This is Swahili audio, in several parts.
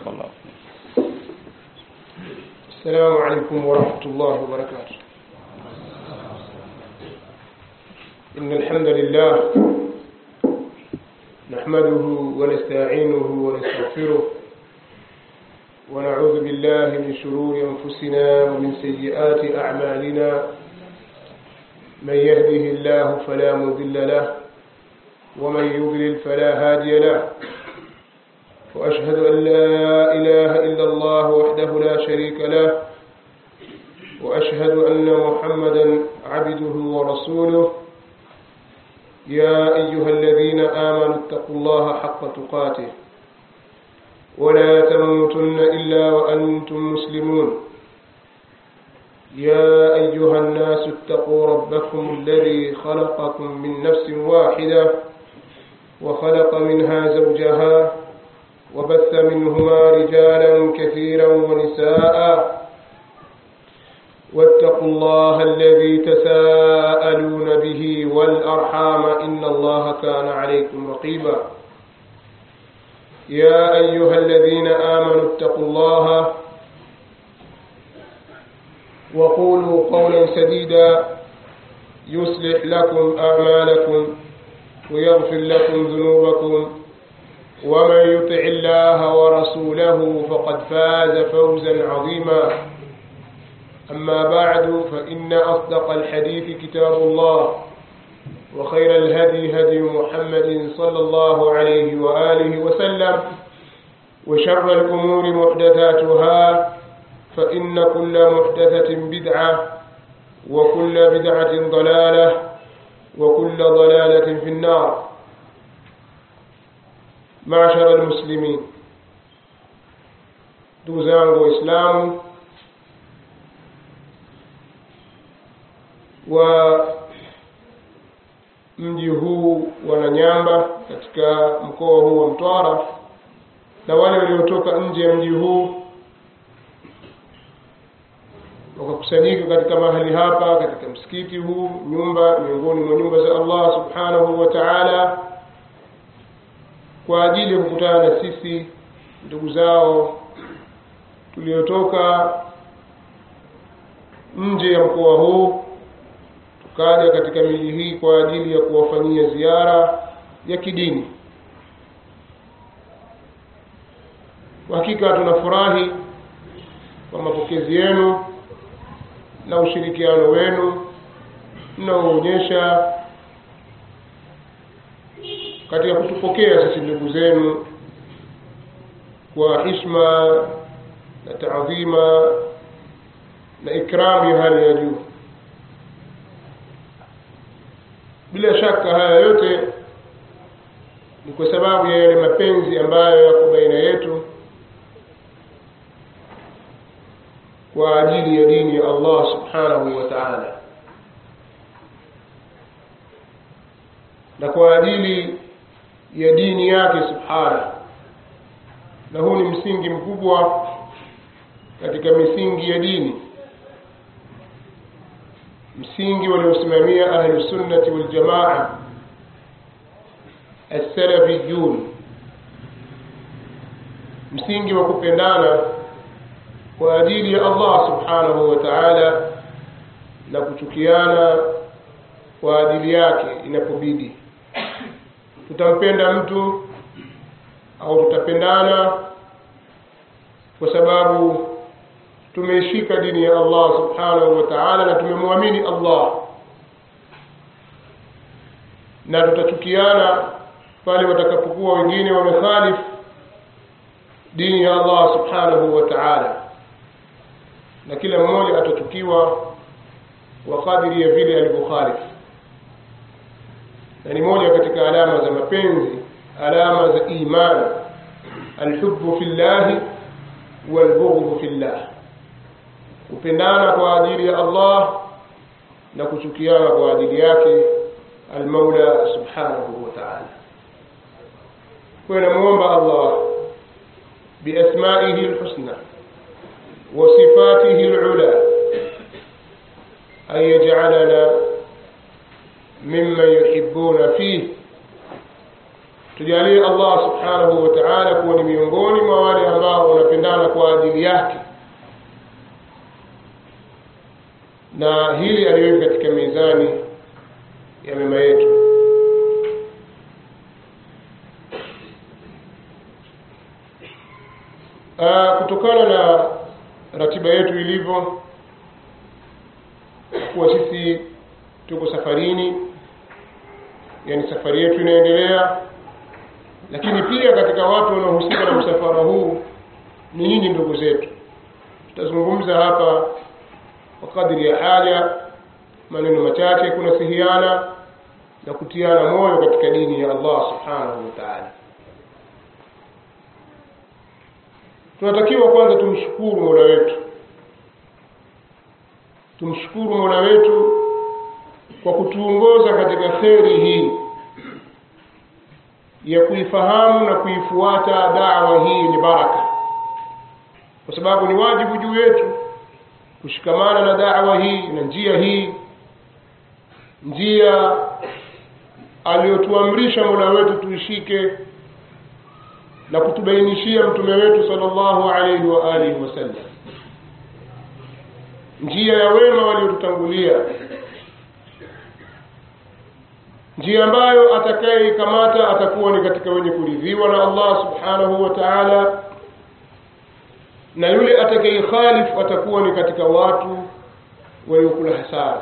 barakallahu fiik السلام عليكم ورحمة الله وبركاته إن الحمد لله نحمده ونستعينه ونستغفره ونعوذ بالله من شرور أنفسنا ومن سيئات أعمالنا من يهده الله فلا مضل له ومن يضلل فلا هادي له وأشهد أن لا إله إلا الله وحده لا شريك له وأشهد أن محمدا عبده ورسوله يا أيها الذين آمنوا اتقوا الله حق تقاته ولا تموتن إلا وأنتم مسلمون يا أيها الناس اتقوا ربكم الذي خلقكم من نفس واحدة وخلق منها زوجها وبث منهما رجالا كثيرا ونساء واتقوا الله الذي تساءلون به والأرحام إن الله كان عليكم رقيبا يا أيها الذين آمنوا اتقوا الله وقولوا قولا سديدا يصلح لكم أعمالكم ويغفر لكم ذنوبكم ومن يطع الله ورسوله فقد فاز فوزا عظيما أما بعد فإن أصدق الحديث كتاب الله وخير الهدي هدي محمد صلى الله عليه وآله وسلم وشر الأمور محدثاتها فإن كل محدثة بدعة وكل بدعة ضلالة وكل ضلالة في النار معشر المسلمين ndugu zangu waislamu wa mji huu wa Nanyamba katika mkoa huu wa Mtwara na wale waliotoka nje ya mji huu wakakusanyika katika mahali hapa katika msikiti huu nyumba miongoni mwa nyumba za Allah subhanahu wa ta'ala kwa ajili ya kukutana na sisi ndugu zao tuliotoka nje ya mkoa huu tukaja katika miji hii kwa ajili ya kuwafanyia ziara ya kidini kwa hakika tunafurahi kwa mapokezi yenu na ushirikiano wenu mnaoonyesha katika kutupokea sisi ndugu zenu kwa hishma na taadhima na ikramu ya hali ya juu bila shaka haya yote ni kwa sababu ya yale mapenzi ambayo yako baina yetu kwa ajili ya dini ya Allah subhanahu wa ta'ala na kwa ajili ya dini yake subhana na huu ni msingi mkubwa katika misingi ya dini msingi waliosimamia ahlu sunnati wal jamaa as-salafiyun msingi wa kupendana kwa ajili ya Allah subhanahu wa ta'ala na kuchukiana kwa ajili yake inapobidi tutampenda mtu au tutapendana kwa sababu tumeishika dini ya Allah subhanahu wa ta'ala na tumemwamini Allah na tutachukiana pale watakapokuwa wengine wamekhalif dini ya Allah subhanahu wa ta'ala na kila mmoja atachukiwa kwa kadiri ya vile alivyokhalif na ni moja katika alama za mapenzi alama za iman alhubbu fillahi walbughdhu fillah kupendana kwa ajili ya Allah na kuchukiana kwa ajili yake almaula subhanahu wa ta'ala kwa namuomba Allah biasma'ihi alhusna wa sifatihi alula an yaj'alana mimman yuhibbuna fihi tujalie Allah subhanahu wa ta'ala kuwa ni miongoni mwa wale ambao na hili aliweka katika mizani ya mema yetu uh, kutokana na ratiba yetu ilivyo kuwa sisi tuko safarini yani safari yetu inaendelea lakini pia katika watu wanaohusika na msafara huu ni nyinyi ndugu zetu tutazungumza hapa kwa kadri ya haja maneno machache kunasihiana na kutiana moyo katika dini ya Allah subhanahu wa ta'ala tunatakiwa kwanza tumshukuru Mola wetu tumshukuru Mola wetu kwa kutuongoza katika kheri hii ya kuifahamu na kuifuata dawa hii yenye baraka kwa sababu ni wajibu juu yetu kushikamana na dawa hii na njia hii njia aliyotuamrisha Mola wetu tuishike na kutubainishia mtume wetu sallallahu alaihi wa alihi wasallam njia ya wema waliotutangulia njia ambayo atakayeikamata atakuwa ni katika wenye kuridhiwa na Allah subhanahu wa ta'ala na yule atakayekhalifu atakuwa ni katika watu waliokula hasara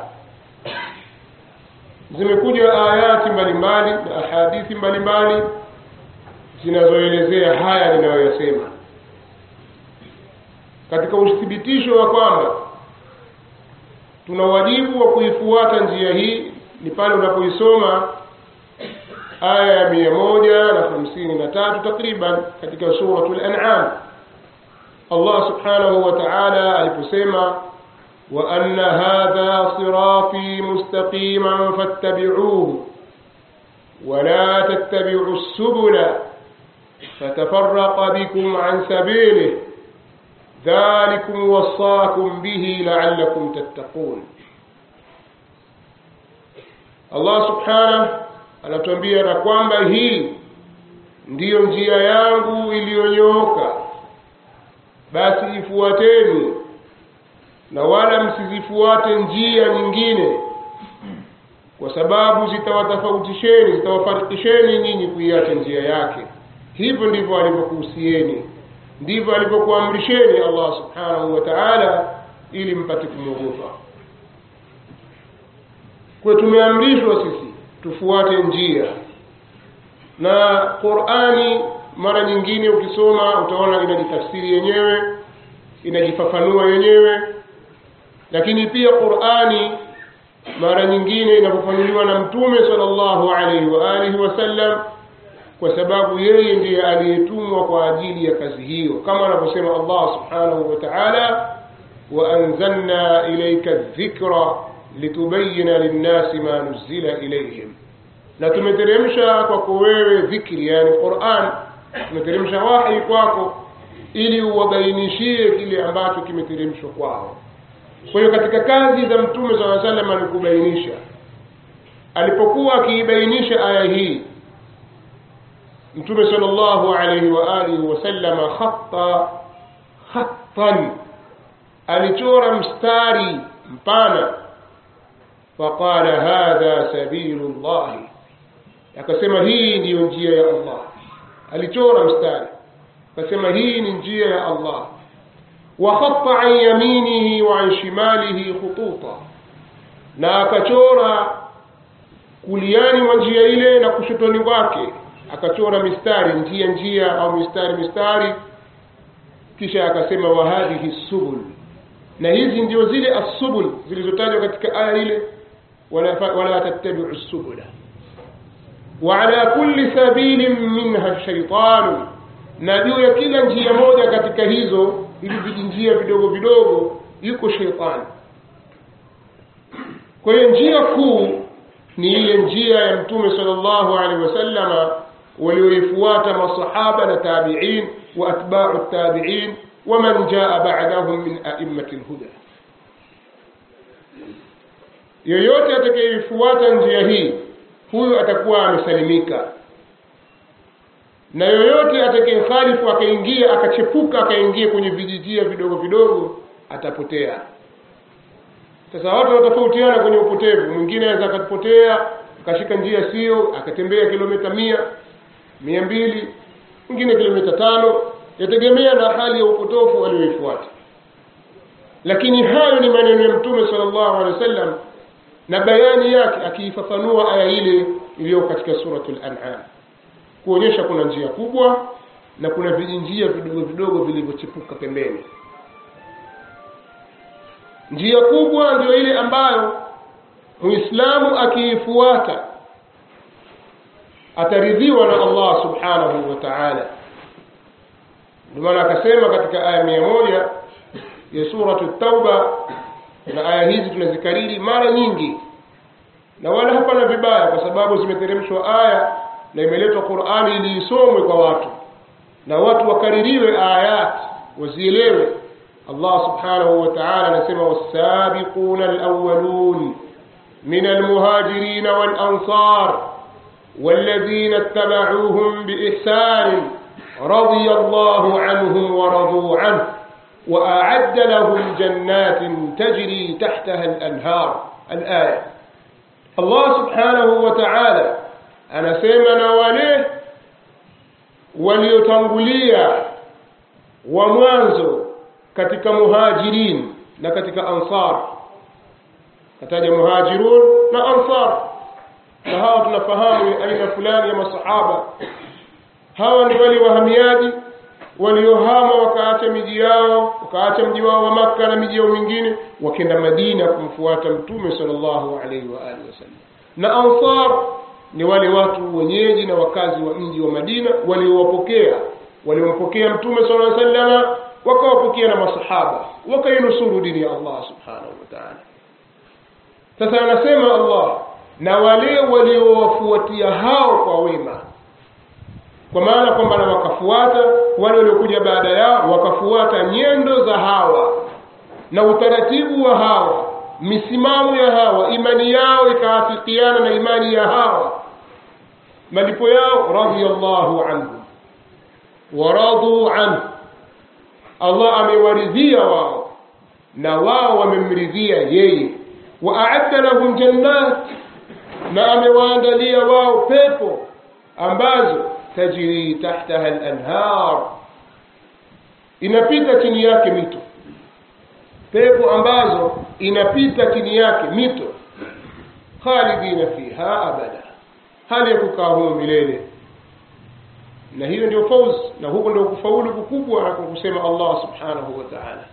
zimekuja ayati mbalimbali na ahadithi mbalimbali zinazoelezea haya ninayoyasema katika uthibitisho wa kwamba tuna wajibu wa kuifuata njia hii ni pale unapoisoma aya ya mia moja na hamsini na tatu takriban katika suratul an'am Allah subhanahu wa ta'ala aliposema wa anna hadha sirati mustaqiman fattabi'uhu wa la tattabi'u as-subula fatafarraqa bikum an sabilihi dhalikum wasaakum bihi la'allakum tattaqun Allah subhanahu anatuambia na kwamba hii ndiyo njia yangu iliyonyooka basi ifuateni na wala msizifuate njia nyingine kwa sababu zitawatofautisheni zitawafarikisheni nyinyi kuiacha njia yake hivyo ndivyo alivyokuhusieni ndivyo alivyokuamrisheni Allah subhanahu wa ta'ala ili mpate kumwogopa kwa tumeamrishwa sisi tufuate njia na Qur'ani mara nyingine ukisoma utaona inajitafsiri yenyewe inajifafanua yenyewe lakini pia Qur'ani mara nyingine inafafanuliwa na mtume sallallahu alaihi wa alihi wasallam kwa sababu yeye ndiye aliyetumwa kwa ajili ya kazi hiyo kama anavyosema Allah subhanahu wa ta'ala wa anzalna ilayka dhikra litubayyana lin-nasi ma nuzila ilayhim na tumeteremsha kwako wewe dhikri yani Qur'an tumeteremsha wahi kwako ili uwabainishie kile ambacho kimeteremshwa kwao kwa hiyo katika kazi za mtume swalla sallam alikubainisha alipokuwa akiibainisha aya hii mtume sallallahu alayhi wa alihi wasallam khatta khattan alichora mstari mpana faqala hadha sabilullah akasema hii ndiyo njia ya Allah alichora mstari akasema hii ni njia ya Allah wa khatta an yaminihi wa an shimalihi khututa na akachora kuliani mwa njia ile na kushotoni kwake akachora mistari njia njia au mistari mistari kisha akasema wa hadhihi subul na hizi ndio zile asubul zilizotajwa katika aya ile wala wala tattabi'u subula wa ala kulli sabilin minha shaytan na juu ya kila njia moja katika hizo hivi vijinjia vidogo vidogo yuko shetani kwa hiyo njia kuu ni ile njia ya mtume sallallahu alaihi wasallama walioifuata masahaba na tabi'in wa atba'u tabi'in ومن جاء بعدهم من أئمة الهدى yoyote atakayefuata njia hii huyu atakuwa amesalimika na yoyote atakayekhalifu akaingia akachepuka akaingia kwenye vijijia vidogo vidogo atapotea sasa watu wanatofautiana kwenye upotevu mwingine anaweza akapotea akashika njia sio akatembea kilomita mia mia mbili mwingine kilomita tano yategemea na hali ya upotofu aliyoifuata lakini hayo ni maneno ya mtume sallallahu alaihi wasallam na bayani yake akiifafanua aya ile iliyo katika suratul an'am kuonyesha kuna njia kubwa na kuna vijinjia vidogo vidogo vilivyochipuka pembeni njia kubwa ndio ile ambayo muislamu akiifuata ataridhiwa na Allah subhanahu wa ta'ala ndio maana akasema katika aya mia moja ya suratu tauba na aya hizi tunazikariri mara nyingi na wala hapana vibaya kwa sababu zimeteremshwa aya na imeletwa Qur'ani ili isomwe kwa watu na watu wakaririwe ayat wazielewe Allah subhanahu wa ta'ala anasema was-sabiquna al-awwalun min al-muhajirin wal-ansar والذين اتبعوهم بإحسان رضي الله عنهم ورضوا عنه وأعد لهم جنات تجري تحتها الأنهار الآية الله سبحانه وتعالى anasema na wale waliotangulia wa mwanzo katika muhajirin na katika ansar kataja muhajirun na ansar na hawa tunafahamu aina fulani ya masahaba hawa ni wale wahamiaji waliohama wakaacha miji yao wakaacha mji wao wa Makka na miji yao mingine wakenda Madina kumfuata Mtume sallallahu alaihi wa alihi wasallam na ansar ni wale watu wenyeji na wakazi wa mji wa Madina waliowapokea waliompokea Mtume sallallahu alaihi wasallam wakawapokea na masahaba wakainusuru dini ya Allah subhanahu wa ta'ala sasa anasema Allah na wale waliowafuatia hao kwa wema kwa maana kwamba na wakafuata wale waliokuja baada yao wakafuata nyendo za hawa na utaratibu wa hawa misimamo ya hawa imani yao ikaafikiana na imani ya hawa malipo yao radhiyallahu anhu waradu anhu Allah amewaridhia wao na wao wamemridhia yeye waadda lahum jannat na amewaandalia wao pepo ambazo tajri tahtaha al-anhar inapita chini yake mito pepo ambazo inapita chini yake mito khalidina fiha abada hali ya kukaa humo milele na hiyo ndio fauz na huko ndio kufaulu kukubwa na kusema Allah subhanahu wa ta'ala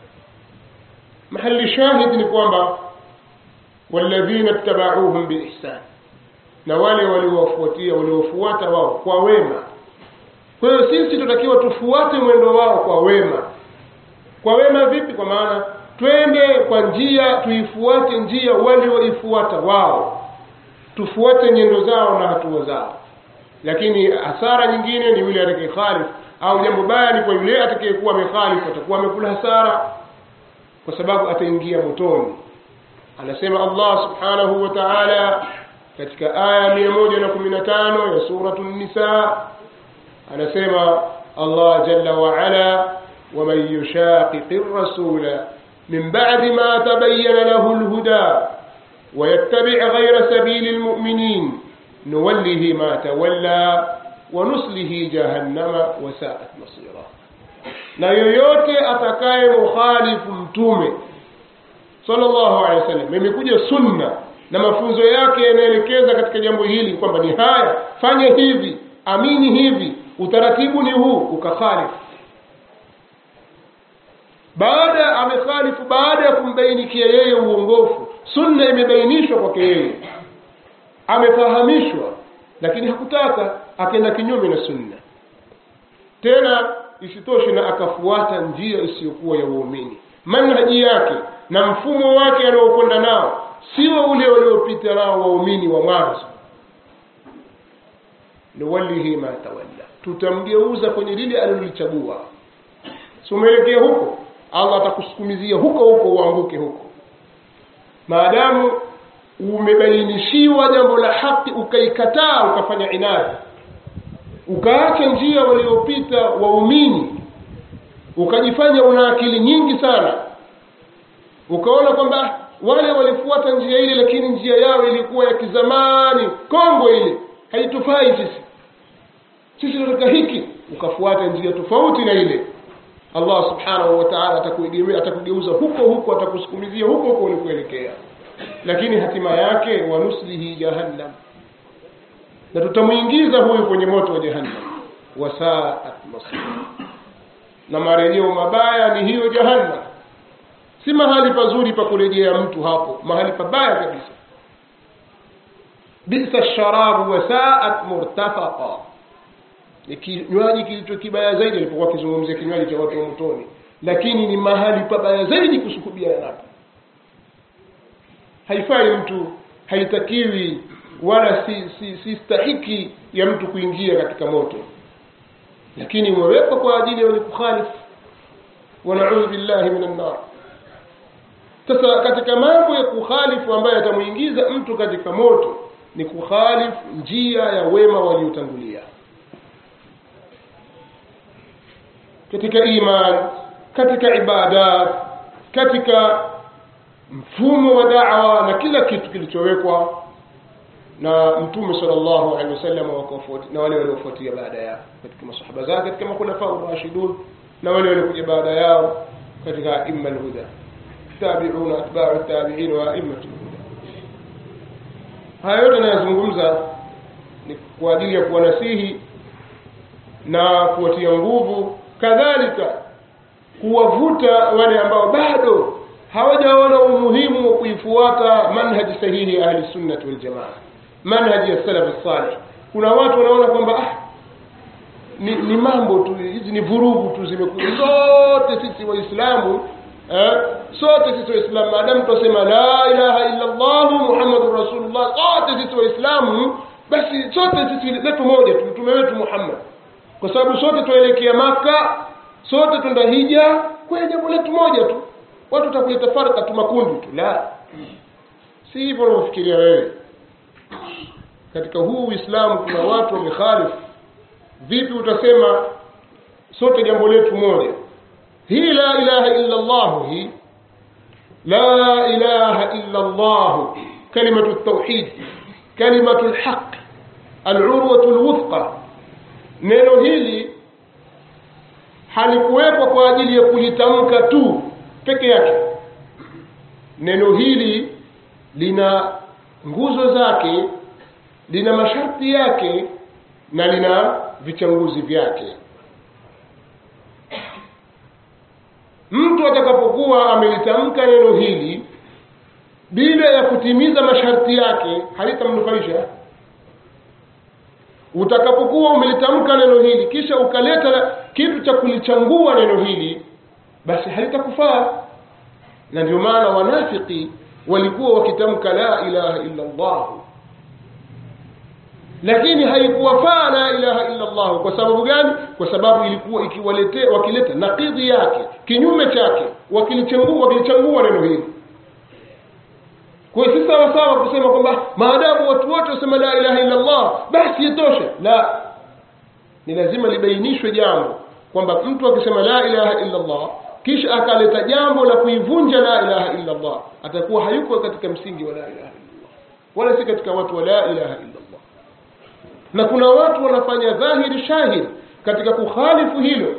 mahali shahid ni kwamba walladhina ittaba'uuhum biihsan na wale waliowafuatia waliofuata wao kwa wema kwa hiyo sisi tutakiwa tufuate mwendo wao kwa wema kwa wema vipi kwa maana twende kwa njia tuifuate njia walioifuata wao tufuate nyendo zao na hatua zao lakini hasara nyingine ni yule atakayekhalif au jambo baya ni kwa yule atakayekuwa amekhalif atakuwa amekula hasara kwa sababu ataingia motoni anasema Allah subhanahu wa ta'ala katika aya 115 ya suratu nisa anasema Allah jalla wa ala ومن يشاقق الرسول من بعد ما تبين له الهدى ويتبع غير سبيل المؤمنين نوله ما تولى ونسله جهنم وساءت مصيرا na yoyote atakaye mukhalifu mtume sallallahu alaihi wasallam imekuja sunna na mafunzo yake yanaelekeza katika jambo hili kwamba ni haya fanye hivi amini hivi utaratibu ni huu ukakhalifu baada amekhalifu baada ya kumbainikia yeye uongofu sunna imebainishwa kwake yeye amefahamishwa lakini hakutaka akaenda kinyume na sunna tena isitoshe na akafuata njia isiyokuwa ya uumini manhaji yake na mfumo wake anaokwenda nao sio ule waliopita nao waumini wa mwanzo nuwallihi ma tawalla tutamgeuza kwenye lile alilolichagua si umeelekea huko allah atakusukumizia huko huko uanguke huko maadamu umebainishiwa jambo la haki ukaikataa ukafanya inadi ukaacha njia waliopita waumini ukajifanya una akili nyingi sana ukaona kwamba wale walifuata njia ile lakini njia yao ilikuwa ya kizamani kongo ile haitufai sisi sisi tunataka hiki ukafuata njia tofauti na ile allah subhanahu wa taala atakuegemea atakugeuza huko huko atakusukumizia huko huko ulikoelekea lakini hatima yake wanuslihi jahannam na tutamwingiza huyu kwenye moto wa jahannam wasaat masir na marejeo mabaya ni hiyo jahannam si mahali pazuri pa kurejea mtu hapo mahali pabaya kabisa bisa sharabu wasaat murtafaqa ni kinywaji kilicho kibaya zaidi alipokuwa akizungumzia kinywaji cha watu wa motoni lakini ni mahali pabaya zaidi kusukubiana napo haifai mtu haitakiwi wala si, si, si stahiki ya mtu kuingia katika moto lakini umewekwa kwa ajili ya wenye kukhalifu wanaudhu billahi min annar sasa katika mambo ya kukhalifu ambayo yatamuingiza mtu katika moto ni kukhalifu njia ya wema waliotangulia katika iman katika ibadat katika mfumo wa da'wa na kila kitu kilichowekwa na mtume sallallahu alaihi wasallam na wale waliofuatia baada yao katika masahaba zake katika makhulafa rashidun na wale waliokuja baada yao katika imma alhuda tabi'una atba'u tabi'in wa immatul huda haya yote anayozungumza ni kwa ajili ya kuwanasihi na kuwatia nguvu kadhalika kuwavuta wale ambao bado hawajaona umuhimu wa kuifuata manhaji sahihi ya ahli sunnati wal jamaa manhaji ya salaf salih kuna watu wanaona kwamba ah, ni, ni mambo tu hizi ni vurugu tu zimekuja zote sisi waislamu eh, sote sisi waislamu maadamu tutasema la ilaha illa allah muhammadur rasulullah sote sisi waislamu basi sote sisi letu moja tu mtume wetu muhammad kwa sababu sote tuelekea maka sote twenda hija kwa jambo letu moja tu watu watakuleta farka tu makundi tu la si hivyo unavyofikiria wewe katika huu uislamu kuna watu wamekhalifu vipi utasema sote jambo letu moja hii la ilaha illa allah hii la ilaha illa allah kalimatu tauhid kalimatu lhaq alurwatu lwuthqa neno hili halikuwekwa kwa ajili ya kulitamka tu peke yake neno hili lina nguzo zake lina masharti yake na lina vichanguzi vyake mtu atakapokuwa amelitamka neno hili bila ya kutimiza masharti yake halitamnufaisha utakapokuwa umelitamka neno hili kisha ukaleta kitu cha kulichangua neno hili basi halitakufaa na ndio maana wanafiki walikuwa wakitamka la ilaha illa Allah lakini haikuwafaa la ilaha illa Allah kwa sababu gani kwa sababu ilikuwa ikiwaletea wakileta nakidhi yake kinyume chake wakilichangua wakilichangua neno hili kwa hiyo si sawa sawa kusema kwamba maadamu watu wote wasema la ilaha illa Allah basi yatosha la ni lazima libainishwe jambo kwamba mtu akisema la ilaha illa Allah kisha akaleta jambo la kuivunja la ilaha illa Allah atakuwa hayuko katika msingi wa la ilaha illa Allah wala si katika watu wa la ilaha illa Allah na kuna watu wanafanya dhahiri shahiri katika kukhalifu hilo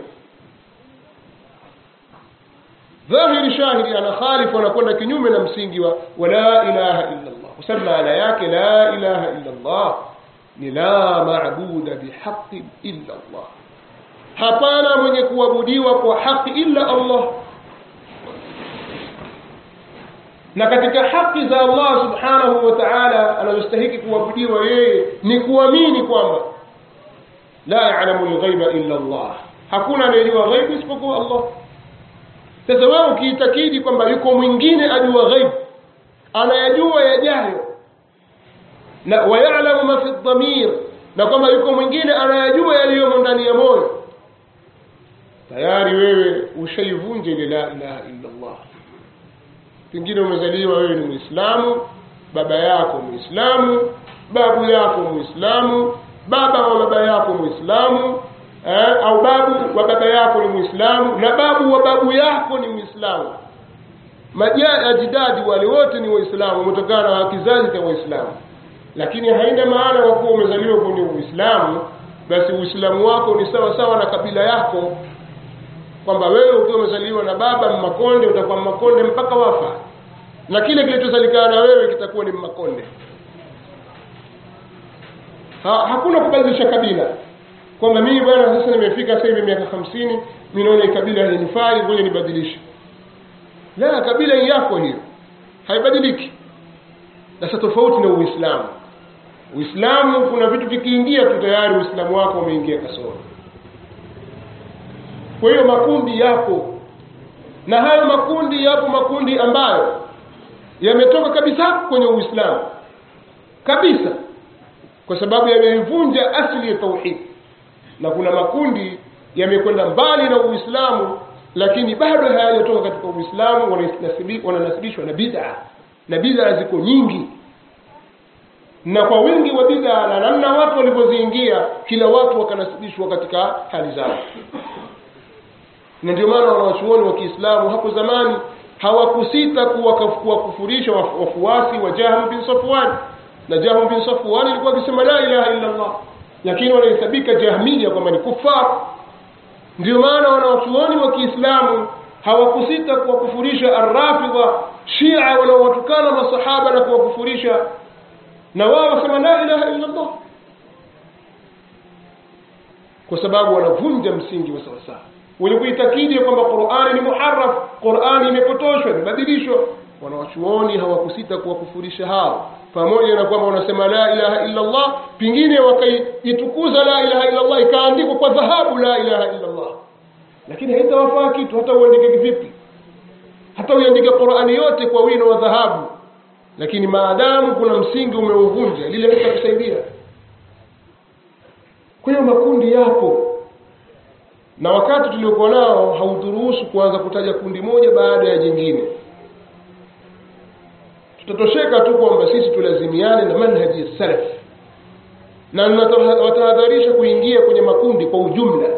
dhahiri shahiri anakhalifu anakwenda kinyume na msingi wa, wa la ilaha illa Allah kwa sababu maana yake la ilaha illa Allah ni la maabuda bihaqin illa Allah hapana mwenye kuabudiwa kwa haki illa Allah na katika haki za Allah subhanahu wa ta'ala anazostahiki kuabudiwa yeye ni kuamini kwamba la ya'lamu al-ghaiba illa Allah hakuna anayejua ghaibu isipokuwa Allah sasa wewe ukiitakidi kwamba yuko mwingine ajua ghaibu anayajua yajayo na wayalamu ma fi dhamir na kwamba yuko mwingine anayajua yaliyomo ndani ya moyo tayari wewe ushaivunja ile la ilaha illa Allah pengine umezaliwa wewe ni muislamu baba yako muislamu babu yako muislamu baba wa baba yako muislamu eh, au babu wa baba yako ni muislamu na babu wa babu yako ni muislamu maja- ajdadi wale wote ni waislamu umetokana na kizazi cha waislamu lakini haina maana kwa kuwa umezaliwa kwenye uislamu basi uislamu wako ni sawa sawa na kabila yako kwamba wewe ukiwa umezaliwa na baba mmakonde utakuwa mmakonde mpaka wafa na kile kilichozalikana na wewe kitakuwa ni mmakonde ha, hakuna kubadilisha kabila kwamba mimi bwana sasa nimefika sasa hivi miaka hamsini mi naona hii kabila hainifai ngoja nibadilishe la kabila ni yako hiyo haibadiliki sasa tofauti na uislamu uislamu kuna vitu vikiingia tu tayari uislamu wako umeingia kasoro kwa hiyo makundi yapo na hayo makundi yapo makundi ambayo yametoka kabisa kwenye uislamu kabisa kwa sababu yameivunja asili ya tauhid na kuna makundi yamekwenda mbali na uislamu lakini bado hayajatoka katika uislamu wananasibi- wananasibishwa na bid'a na bid'a ziko nyingi na kwa wingi wa bid'a na namna watu walivyoziingia kila watu wakanasibishwa katika hali zao na ndio maana wanawachuoni wa Kiislamu hapo zamani hawakusita kuwaka- kuwakufurisha wafu- wafuasi wa Jahm bin Safwan na Jahm bin Safwan alikuwa akisema la ilaha illa Allah lakini wanahesabika Jahmiya kwamba ni kufar ndio maana wanawachuoni wa Kiislamu hawakusita kuwakufurisha Arrafidha Shia wanaowatukana masahaba na kuwakufurisha na wao wasema la ilaha illa Allah kwa sababu wanavunja msingi wa sawasawa wenye kuitakidi ya kwamba Qur'ani ni muharraf Qur'ani imepotoshwa imebadilishwa wanawachuoni hawakusita kuwakufurisha hao pamoja na kwamba wanasema la ilaha illa Allah pingine wakaitukuza la ilaha illa Allah ikaandikwa kwa dhahabu la ilaha illa Allah lakini haitawafaa kitu hata uandike vipi hata uandike Qur'ani yote kwa wino wa dhahabu lakini maadamu kuna msingi umeuvunja lile litakusaidia kwa hiyo makundi yapo na wakati tuliokuwa nao hauturuhusu kuanza kutaja kundi moja baada ya jingine tutatosheka tu kwamba sisi tulazimiane na manhaji ya salaf na watahadharisha kuingia kwenye makundi kwa ujumla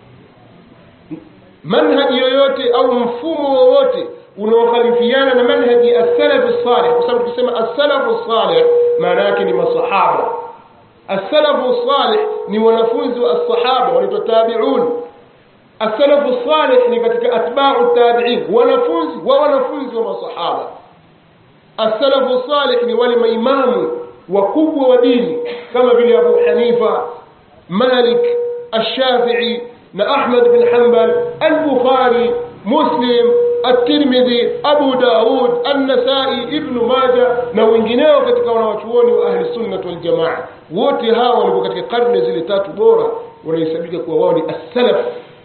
manhaji yoyote au mfumo wowote unaokhalifiana na manhaji ya salaf salih kwa sababu tukisema as-salaf salih maana yake ni masahaba as-salaf salih ni wanafunzi wa as-sahaba wanaitwa tabi'un as-salaf salih ni katika atba'u tabi'in wanafunzi wa wanafunzi wa masahaba as-salaf salih ni wale maimamu wakubwa wa dini kama vile Abu Hanifa Malik Ash-Shafi'i na Ahmad bin Hanbal Al-Bukhari Muslim At-Tirmidhi Abu Daud An-Nasa'i Ibn Majah na wengineo katika wanawachuoni wa ahli sunna wal jamaa wote hawa walikuwa katika karne zile tatu bora wanahesabika kuwa wao ni as-salaf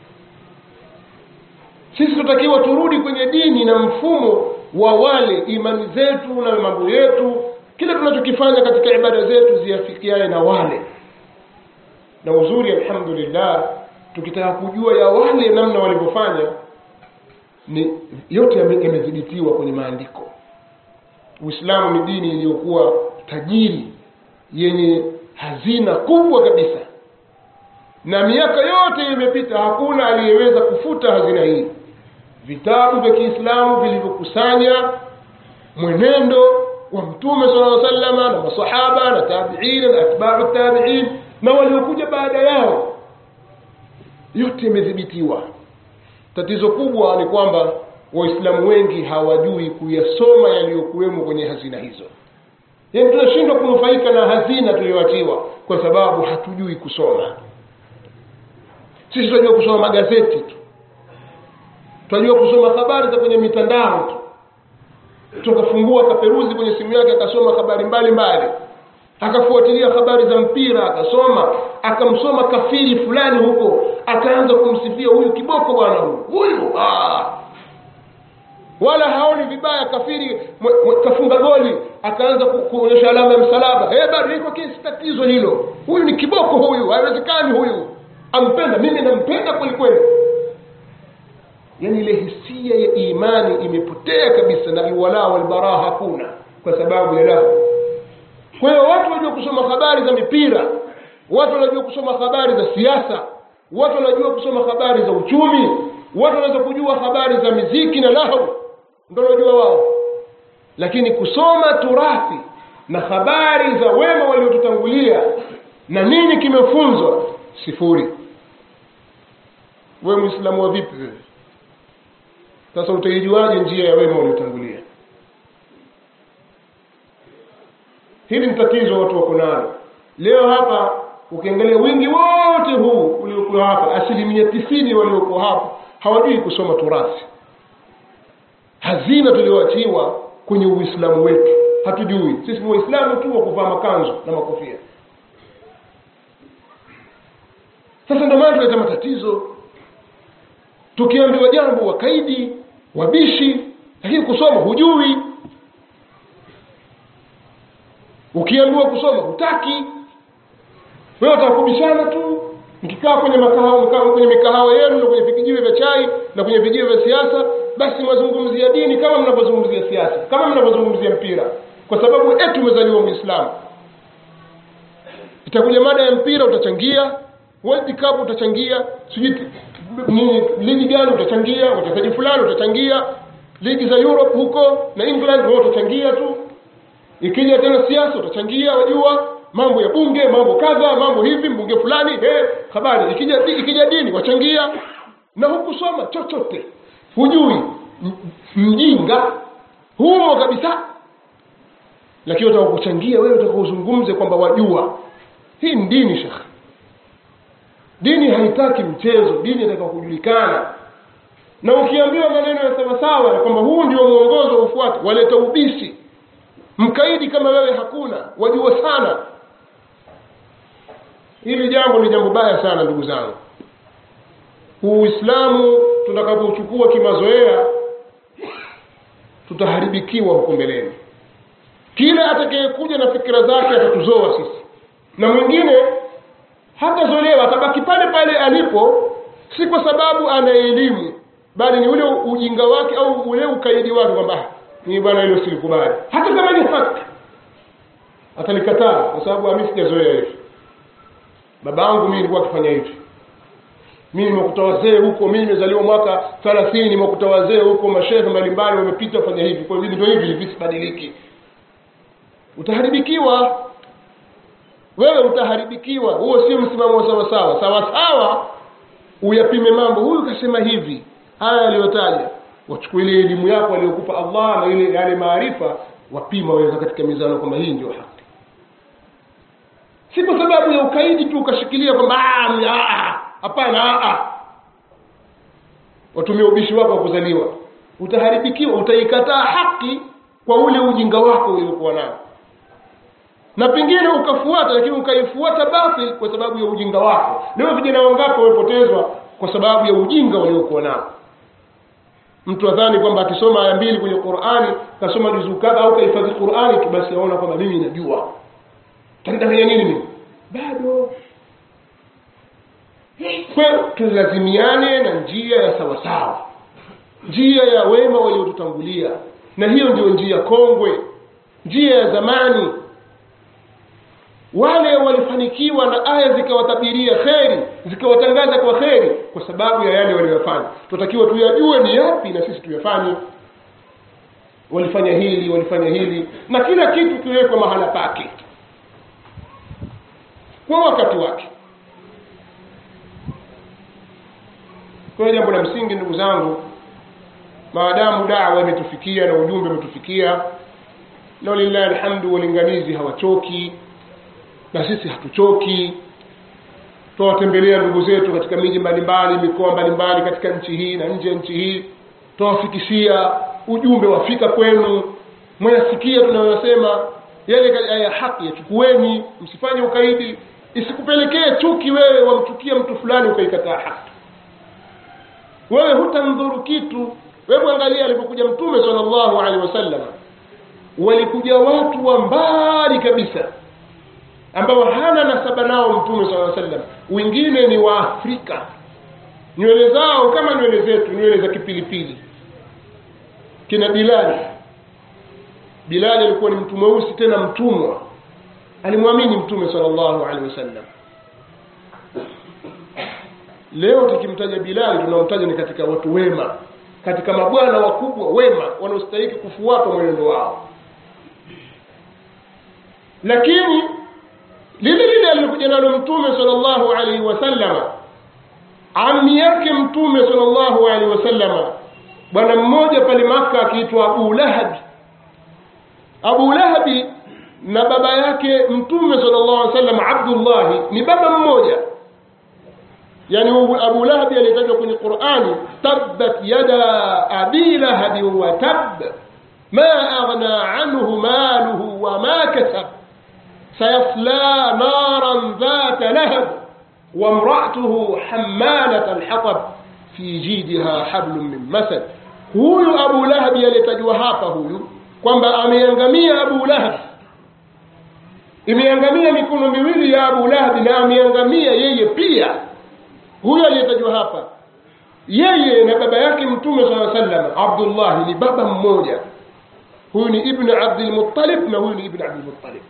sisi tutakiwa turudi kwenye dini na mfumo wa wale imani zetu na mambo yetu kila tunachokifanya katika ibada zetu ziafikiane na wale na uzuri alhamdulillah tukitaka kujua ya wale namna walivyofanya ni yote yamedhibitiwa kwenye maandiko uislamu ni dini iliyokuwa tajiri yenye hazina kubwa kabisa na miaka yote imepita hakuna aliyeweza kufuta hazina hii vitabu vya kiislamu vilivyokusanya mwenendo wa mtume sallallahu alaihi wasallam na masahaba na tabi'in na atba'u tabi'in na waliokuja baada yao yote imedhibitiwa tatizo kubwa ni kwamba waislamu wengi hawajui kuyasoma yaliyokuwemo kwenye hazina hizo yaani tunashindwa kunufaika na hazina tuliyoachiwa kwa sababu hatujui kusoma sisi tunajua kusoma magazeti tu tunajua kusoma habari za kwenye mitandao tu tukafungua akaperuzi kwenye simu yake akasoma habari mbalimbali akafuatilia habari za mpira akasoma akamsoma kafiri fulani huko akaanza kumsifia huyu kiboko bwana huyu huyu ah. wala haoni vibaya kafiri mwe, mwe, kafunga goli akaanza kuonyesha alama ya msalaba eh bado iko kesi tatizo hilo huyu ni kiboko huyu haiwezekani huyu ampenda mimi nampenda kweli kweli yani ile hisia ya imani imepotea kabisa na alwala walbara hakuna kwa sababu ya lahu kwa hiyo watu wanajua kusoma habari za mipira watu wanajua kusoma habari za siasa watu wanajua kusoma habari za uchumi watu wanaweza kujua habari za miziki na lahu ndo wanajua wao lakini kusoma turathi na habari za wema waliotutangulia na nini kimefunzwa sifuri we mwislamu wa vipi wewe sasa utaijuaje njia ya wema waliotangulia hili ni tatizo watu wako nalo leo hapa ukiangalia wingi wote huu uliokuwa hapa asilimia tisini waliokuwa hapa hawajui kusoma turathi hazina tulioachiwa kwenye uislamu wetu hatujui sisi ni waislamu tu wa kuvaa makanzu na makofia sasa ndio maana tunaleta matatizo tukiambiwa jambo wakaidi wabishi lakini kusoma hujui ukiambiwa kusoma hutaki wewe utakubishana tu mkikaa kwenye makahawa kwenye mikahawa yenu na kwenye vijiwe vya chai na kwenye vijiwe vya siasa basi mwazungumzia dini kama mnavyozungumzia siasa kama mnavyozungumzia mpira kwa sababu eti umezaliwa muislamu itakuja mada ya mpira utachangia world cup utachangia sijui nini ligi gani utachangia wachezaji fulani utachangia ligi za europe huko na england wao utachangia tu ikija tena siasa utachangia wajua mambo ya bunge mambo kadha mambo hivi mbunge fulani eh, habari ikija ikija dini wachangia na hukusoma chochote hujui mjinga humo kabisa lakini utaka kuchangia wewe utaka uzungumze kwamba wajua hii ni dini shekhe dini haitaki mchezo dini inataka kujulikana na ukiambiwa maneno ya sawasawa ya kwamba huu ndio mwongozo ufuate waleta ubishi mkaidi kama wewe hakuna wajua sana hili jambo ni jambo baya sana ndugu zangu uislamu tutakapouchukua kimazoea tutaharibikiwa huko mbeleni kila atakayekuja na fikira zake atatuzoa sisi na mwingine hatazolewa atabaki pale pale alipo si kwa sababu ana elimu bali ni ule ujinga wake au ule ukaidi wake kwamba ni bwana hilo silikubali hata kama ni haki atalikataa kwa sababu ami sijazoea hivi baba yangu mimi nilikuwa akifanya hivi mimi nimekuta wazee huko mimi nimezaliwa mwaka thelathini nimekuta wazee huko mashehe mbalimbali wamepita wafanya hivi kwa hivyo ndio hivi hivi sibadiliki utaharibikiwa wewe utaharibikiwa huo sio msimamo wa sawa sawa sawa sawa uyapime mambo huyu kasema hivi haya aliyotaja wachukue ile elimu yako aliyokupa allah na ile yale maarifa wapima waweka katika mizano kwamba hii ndio haki si kwa sababu ya ukaidi tu ukashikilia kwamba hapana watumia ubishi wako wa kuzaliwa utaharibikiwa utaikataa haki kwa ule ujinga wako uliokuwa nao na pengine ukafuata lakini ukaifuata batil kwa sababu ya ujinga wako leo vijana wangapi wamepotezwa kwa sababu ya ujinga waliokuwa nao mtu adhani kwamba akisoma aya mbili kwenye qurani kasoma juzuu kadha au kahifadhi qurani tu basi aona kwamba mimi najua tanidanganya nini mimi bado kwa tulazimiane na njia ya sawasawa njia ya wema waliotutangulia na hiyo ndio njia kongwe njia ya zamani wale walifanikiwa na aya zikawatabiria kheri zikawatangaza kwa kheri kwa sababu ya yale waliyofanya tunatakiwa tuyajue ni yapi na sisi tuyafanye walifanya hili walifanya hili na kila kitu kiwekwa mahala pake kwa wakati wake kwa hiyo jambo la msingi ndugu zangu maadamu dawa imetufikia na ujumbe umetufikia na walillahi alhamdu walinganizi hawachoki na sisi hatuchoki twawatembelea ndugu zetu katika miji mbalimbali mikoa mbalimbali katika nchi hii na nje ya nchi hii twawafikishia ujumbe wafika kwenu mwayasikia tunayosema yale ya haki yachukueni msifanye ukaidi isikupelekee chuki wewe wamchukia mtu fulani ukaikataa haki wewe hutamdhuru kitu wewe angalia alipokuja mtume sallallahu alaihi wasallam walikuja watu wa mbali kabisa ambao hana nasaba nao mtume sala sallam wengine ni waafrika nywele zao kama nywele zetu nywele za kipilipili kina bilali bilali alikuwa ni mtu mweusi tena mtumwa alimwamini mtume sallallahu alaihi wasallam leo tukimtaja bilali tunamtaja ni katika watu wema katika mabwana wakubwa wema wanaostahiki kufuata mwenendo wao lakini lile lile alilokuja nalo mtume sallallahu alaihi wasallama ami yake mtume sallallahu alaihi wasallama bwana mmoja pale maka akiitwa abu lahabi abu lahabi na baba yake mtume sallallahu alaihi wasallam abdullahi ni baba mmoja yani abu lahabi aliyetajwa kwenye qurani tabbat yada abi lahabi wa tab ma aghna anhu maluhu wa ma kasab sayasla naran dhata lahab وامرأته حمالة الحطب في جيدها حبل من مسد huyu abu lahabi aliyetajwa hapa huyu kwamba ameangamia abu lahabi imeangamia mikono miwili ya abu lahabi na ameangamia yeye pia huyu aliyetajwa hapa yeye na baba yake mtume saa sallam abdullahi ni baba mmoja huyu ni ibnu abdilmuttalib na huyu ni ibnu abdilmuttalib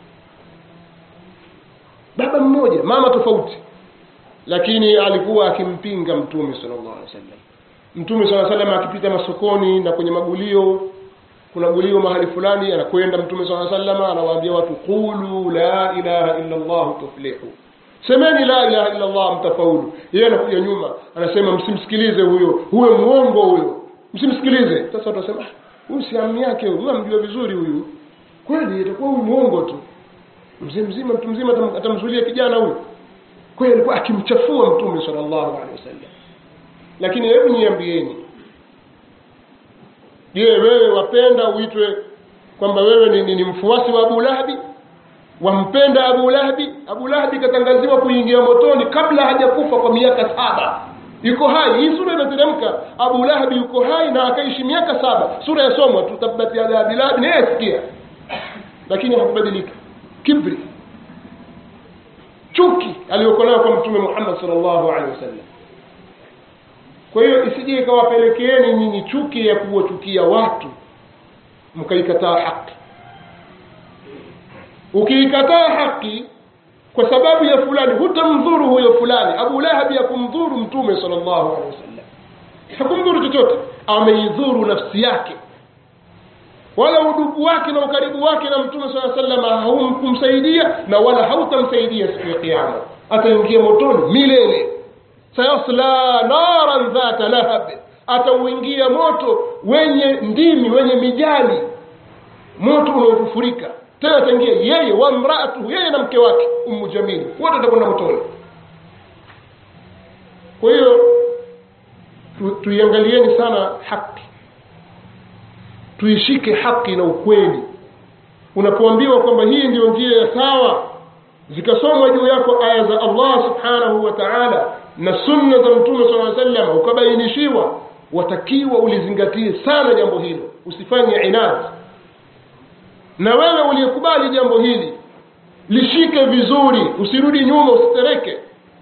baba mmoja mama tofauti lakini alikuwa akimpinga mtume sallallahu alaihi wasallam mtume sallallahu alaihi wasallam akipita masokoni na kwenye magulio kuna gulio mahali fulani anakwenda mtume sallallahu alaihi wasallam anawaambia watu qulu la ilaha illa allah tuflihu semeni la ilaha illa allah mtafaulu yeye anakuja nyuma anasema msimsikilize huyo huyo muongo huyo msimsikilize sasa watasema huyu si amni yake huyu amjua vizuri huyu kweli itakuwa huyu muongo tu mzee mzima mtu mzima atamzulia kijana huyu kweli alikuwa akimchafua mtume sallallahu alaihi wasallam lakini hebu niambieni je wewe wapenda uitwe kwamba wewe ni, ni, ni mfuasi wa abu lahabi wampenda abu lahabi abu lahabi katangaziwa kuingia motoni kabla hajakufa kwa miaka saba yuko hai hii sura inateremka abu lahabi yuko hai na akaishi miaka saba sura yasomwa tu tabbat yada abi lahabi naye asikia lakini hakubadilika kibri chuki aliyokuwa nayo kwa mtume muhammad salllahu alehi wasallam kwa hiyo isije ikawapelekeeni nyinyi chuki ya kuwachukia watu mkaikataa haki ukiikataa haki kwa sababu ya fulani hutamdhuru huyo fulani abu lahabi hakumdhuru mtume salllahu alehi wasallam hakumdhuru chochote ameidhuru nafsi yake wala udugu wake na ukaribu wake na mtume saa salama haukumsaidia na wala hautamsaidia siku ya kiama ataingia motoni milele sayasla naran dhata lahab atauingia moto wenye ndimi wenye mijali moto unaofufurika tena ataingia yeye wa mraatuhu yeye na mke wake ummu jamili wote atakwenda motoni kwa hiyo tu, tuiangalieni sana haki tuishike haki na ukweli unapoambiwa kwamba hii ndiyo njia ya sawa zikasomwa juu yako aya za allah subhanahu wa taala na sunna za mtume saa sallam ukabainishiwa watakiwa ulizingatie sana jambo hilo usifanye inadi na wewe uliyekubali jambo hili lishike vizuri usirudi nyuma usitereke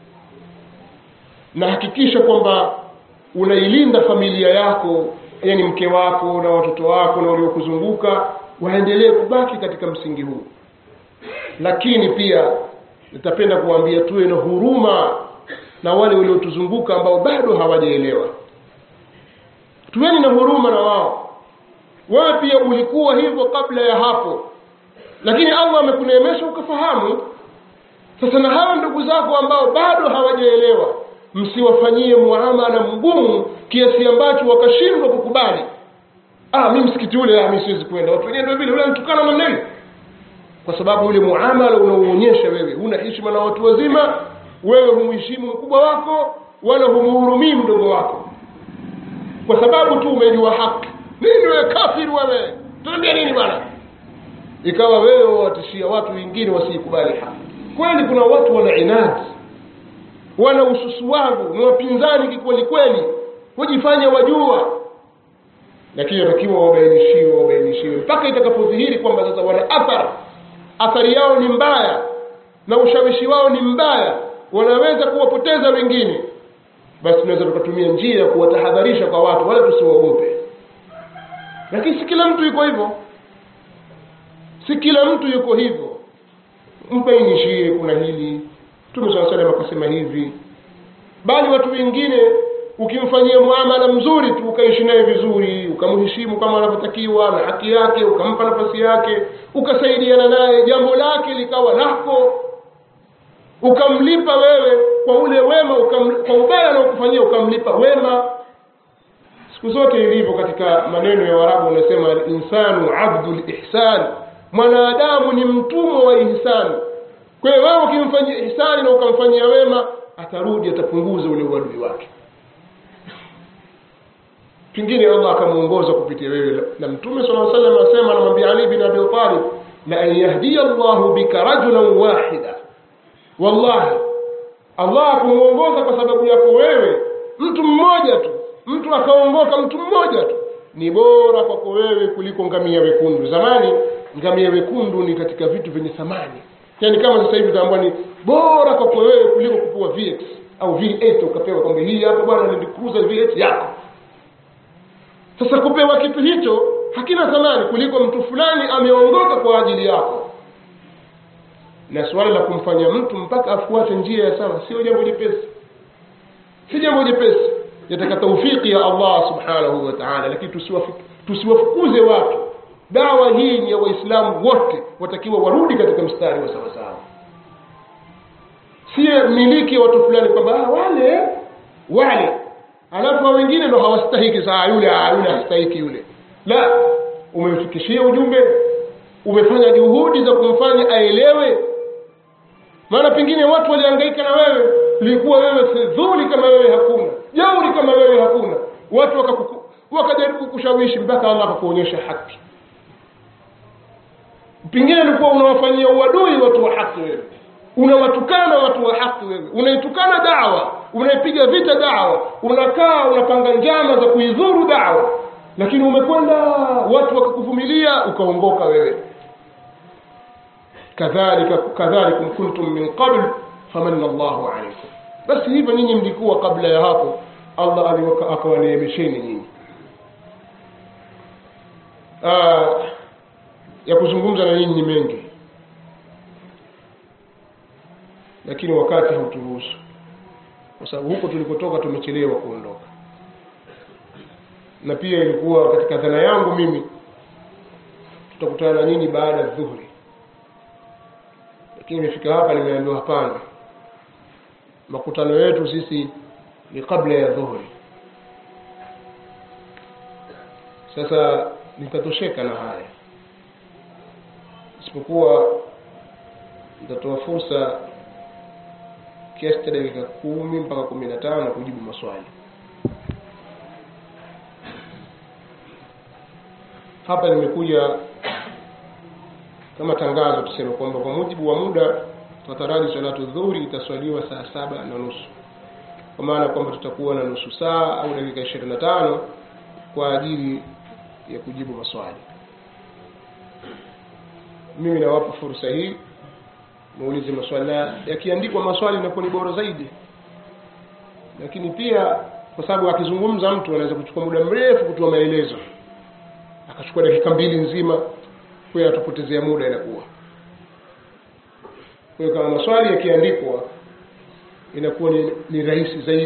na hakikisha kwamba unailinda familia yako yani mke wako na watoto wako na waliokuzunguka waendelee kubaki katika msingi huu lakini pia nitapenda kuwaambia tuwe na huruma na wale waliotuzunguka ambao bado hawajaelewa tuweni na huruma na wao wewe pia ulikuwa hivyo kabla ya hapo lakini allah amekuneemesha ukafahamu sasa na hawa ndugu zako ambao bado hawajaelewa msiwafanyie muamala mgumu kiasi ambacho wakashindwa kukubali ah mi msikiti ule ah, mi siwezi kwenda watu wenyewe ndio vile ule mtukana namna hiyo kwa sababu ule muamala unaoonyesha wewe una heshima na watu wazima wewe humheshimu mkubwa wako wala humhurumii mdogo wako kwa sababu tu umejua haki nini wewe kafiri wewe tunaambia nini bwana ikawa wewe watishia watu wengine wasiikubali haki kweli kuna watu wana inadi wana ususuwavu ni wapinzani kikweli kweli hujifanya wajua lakini watakiwa wabainishiwe wabainishiwe mpaka itakapodhihiri kwamba sasa wana athari athari yao ni mbaya na ushawishi wao ni mbaya wanaweza kuwapoteza wengine basi tunaweza tukatumia njia ya kuwatahadharisha kwa watu wala tusiwaogope lakini si kila mtu yuko hivyo si kila mtu yuko hivyo mbainishie kuna hili mtume saa salam akasema hivi bali watu wengine ukimfanyia muamala mzuri tu ukaishi naye vizuri ukamheshimu kama anavyotakiwa na haki yake ukampa nafasi yake ukasaidiana naye jambo lake likawa lako ukamlipa wewe kwa ule wema ukam, kwa ubaya anaokufanyia ukamlipa wema siku zote ilivyo katika maneno ya warabu unasema linsanu abdu lihsan mwanadamu ni mtumwa wa ihsani kwa hiyo wewe ukimfanyia ihsani na ukamfanyia wema atarudi atapunguza ule uadui wake pengine allah akamuongoza kupitia wewe na mtume sala salam asema anamwambia ali bin abi talib la an yahdiya llahu bika rajulan wahida wallahi allah akumuongoza kwa sababu yako wewe mtu mmoja tu mtu akaongoka mtu mmoja tu ni bora kwako wewe kuliko ngamia wekundu zamani ngamia wekundu ni katika vitu vyenye thamani yaani kama sasa hivi utaambua ni bora kwako wewe kuliko kupewa vx au v8 ukapewa kwamba hii hapa bwana Land Cruiser v8 yako sasa kupewa kitu hicho hakina thamani kuliko mtu fulani ameongoka kwa ajili yako na suala la kumfanya mtu mpaka afuate njia ya sawa sio jambo jepesi si jambo jepesi yataka taufiki ya allah subhanahu wa taala lakini tusiwafukuze watu dawa hii ni ya waislamu wote watakiwa warudi katika mstari wa sawasawa si miliki ya watu fulani kwamba wale wale alafu wengine ndo hawastahiki saa yule yule hastahiki yule la umemfikishia ujumbe umefanya juhudi za kumfanya aelewe maana pengine watu walihangaika na wewe ulikuwa wewe fedhuli kama wewe hakuna jauri kama wewe hakuna watu wakakuku, wakajaribu kushawishi mpaka allah akakuonyesha haki pengine ulikuwa unawafanyia uadui watu wa haki wewe unawatukana watu wa haki wewe unaitukana dawa unaipiga vita dawa unakaa unapanga njama za kuidhuru dawa lakini umekwenda watu wakakuvumilia ukaongoka wewe kadhalika kadhalikum kuntum min qabl famanna Allahu alaykum basi hivyo nyinyi mlikuwa kabla ya hapo Allah akawaneemesheni nyinyi ya kuzungumza na nyinyi ni mengi lakini wakati hauturuhusu kwa sababu huko tulikotoka tumechelewa kuondoka na pia ilikuwa katika dhana yangu mimi tutakutana na nyinyi baada ya dhuhuri lakini imefika hapa nimeambiwa hapana makutano yetu sisi ni kabla ya dhuhuri sasa nitatosheka na haya isipokuwa nitatoa fursa kiasi cha dakika kumi mpaka kumi na tano kujibu maswali hapa nimekuja kama tangazo tuseme kwamba kwa mujibu wa muda tataraji salatu dhuhuri itaswaliwa saa saba na nusu kwa maana kwamba tutakuwa na nusu saa au dakika ishirini na tano kwa ajili ya kujibu maswali mimi nawapa fursa hii muulize maswali na yakiandikwa maswali inakuwa ni bora zaidi lakini pia kwa sababu akizungumza mtu anaweza kuchukua muda mrefu kutoa maelezo akachukua dakika mbili nzima kwa hiyo atapotezea muda inakuwa kwa hiyo kama maswali yakiandikwa inakuwa ni, ni rahisi zaidi